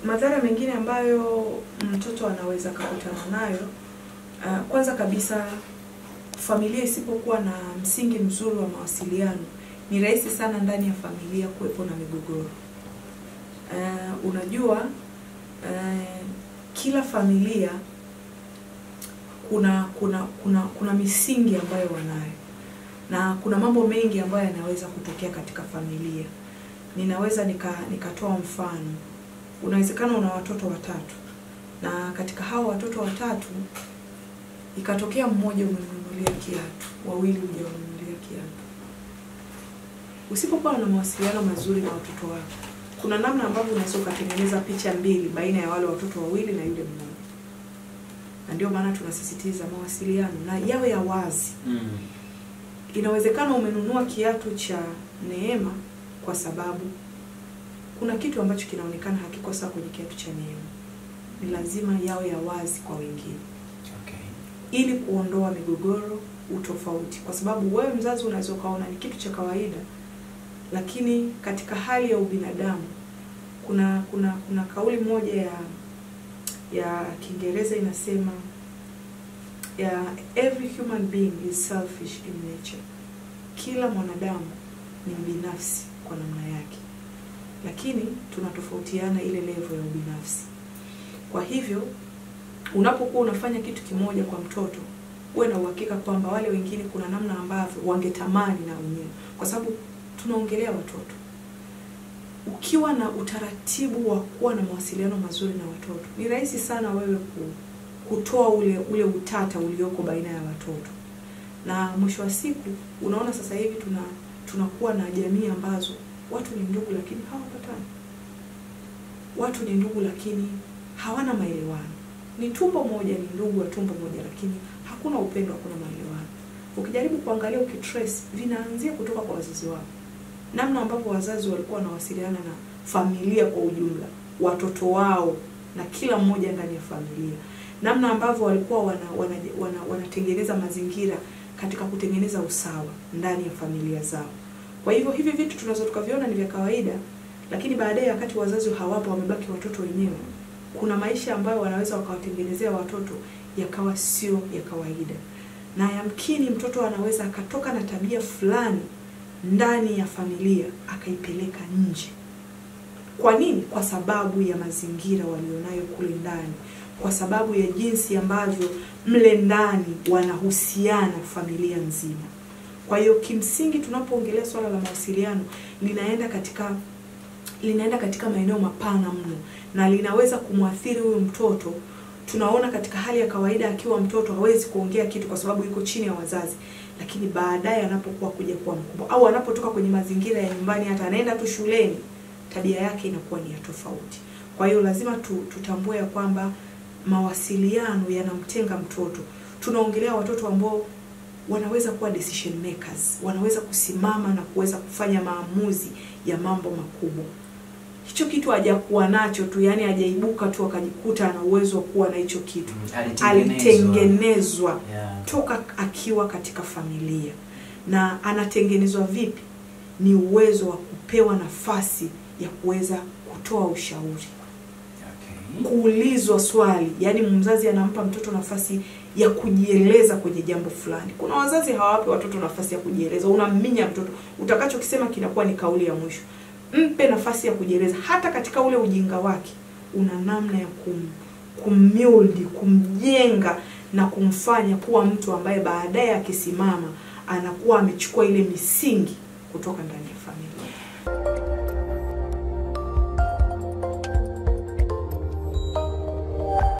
madhara mengine ambayo mtoto anaweza kakutana nayo uh, kwanza kabisa familia isipokuwa na msingi mzuri wa mawasiliano ni rahisi sana ndani ya familia kuwepo na migogoro uh, unajua uh, kila familia kuna kuna kuna kuna misingi ambayo wanayo na kuna mambo mengi ambayo yanaweza kutokea katika familia ninaweza nika nikatoa mfano unawezekana una watoto watatu na katika hao watoto watatu ikatokea mmoja umemnunulia kiatu wawili hujawanunulia kiatu usipokuwa na mawasiliano mazuri na watoto wako kuna namna ambavyo unaweza ukatengeneza picha mbili baina ya wale watoto wawili na yule mmoja na ndio maana tunasisitiza mawasiliano na yawe ya wazi Mm. inawezekana umenunua kiatu cha neema kwa sababu kuna kitu ambacho kinaonekana hakiko sawa kwenye kiatu cha neema ni lazima yawe ya wazi kwa wengine Okay. ili kuondoa migogoro utofauti kwa sababu wewe mzazi unaweza ukaona ni kitu cha kawaida lakini katika hali ya ubinadamu kuna kuna kuna kauli moja ya ya kiingereza inasema ya every human being is selfish in nature kila mwanadamu ni mbinafsi kwa namna yake lakini tunatofautiana ile level ya ubinafsi kwa hivyo unapokuwa unafanya kitu kimoja kwa mtoto uwe na uhakika kwamba wale wengine kuna namna ambavyo wangetamani na wenyewe kwa sababu tunaongelea watoto ukiwa na utaratibu wa kuwa na mawasiliano mazuri na watoto ni rahisi sana wewe ku, kutoa ule ule utata ulioko baina ya watoto na mwisho wa siku unaona sasa hivi tuna tunakuwa na jamii ambazo watu ni ndugu lakini hawapatani watu ni ndugu lakini hawana maelewano ni tumbo moja ni ndugu wa tumbo moja lakini hakuna upendo hakuna maelewano ukijaribu kuangalia ukitrace vinaanzia kutoka kwa wazazi wao namna ambavyo wazazi walikuwa wanawasiliana na familia kwa ujumla watoto wao na kila mmoja ndani ya familia namna ambavyo walikuwa wana, wana, wana, wanatengeneza mazingira katika kutengeneza usawa ndani ya familia zao kwa hivyo hivi vitu tunaweza tukaviona ni vya kawaida lakini baadaye wakati wazazi hawapo wamebaki watoto wenyewe kuna maisha ambayo wanaweza wakawatengenezea watoto yakawa sio ya kawaida na yamkini mtoto anaweza akatoka na tabia fulani ndani ya familia akaipeleka nje kwa nini kwa sababu ya mazingira walionayo kule ndani kwa sababu ya jinsi ambavyo mle ndani wanahusiana familia nzima kwa hiyo kimsingi tunapoongelea swala la mawasiliano linaenda katika linaenda katika maeneo mapana mno na linaweza kumwathiri huyu mtoto tunaona katika hali ya kawaida akiwa mtoto hawezi kuongea kitu kwa sababu yuko chini ya wazazi lakini baadaye anapokuwa kuja kuwa mkubwa au anapotoka kwenye mazingira ya nyumbani hata anaenda tu shuleni tabia yake inakuwa ni ya tofauti kwa hiyo lazima tu, tutambue ya kwamba mawasiliano yanamtenga mtoto tunaongelea watoto ambao wanaweza kuwa decision makers wanaweza kusimama na kuweza kufanya maamuzi ya mambo makubwa hicho kitu hajakuwa nacho tu yani hajaibuka tu akajikuta ana uwezo wa kuwa na hicho kitu Mm, alitengenezwa Yeah. toka akiwa katika familia na anatengenezwa vipi ni uwezo wa kupewa nafasi ya kuweza kutoa ushauri Okay. kuulizwa swali yaani mzazi anampa mtoto nafasi ya kujieleza kwenye jambo fulani kuna wazazi hawape watoto nafasi ya kujieleza unamminya mtoto utakachokisema kinakuwa ni kauli ya mwisho mpe nafasi ya kujieleza hata katika ule ujinga wake una namna ya kum kummildi kumjenga na kumfanya kuwa mtu ambaye baadaye akisimama anakuwa amechukua ile misingi kutoka ndani ya familia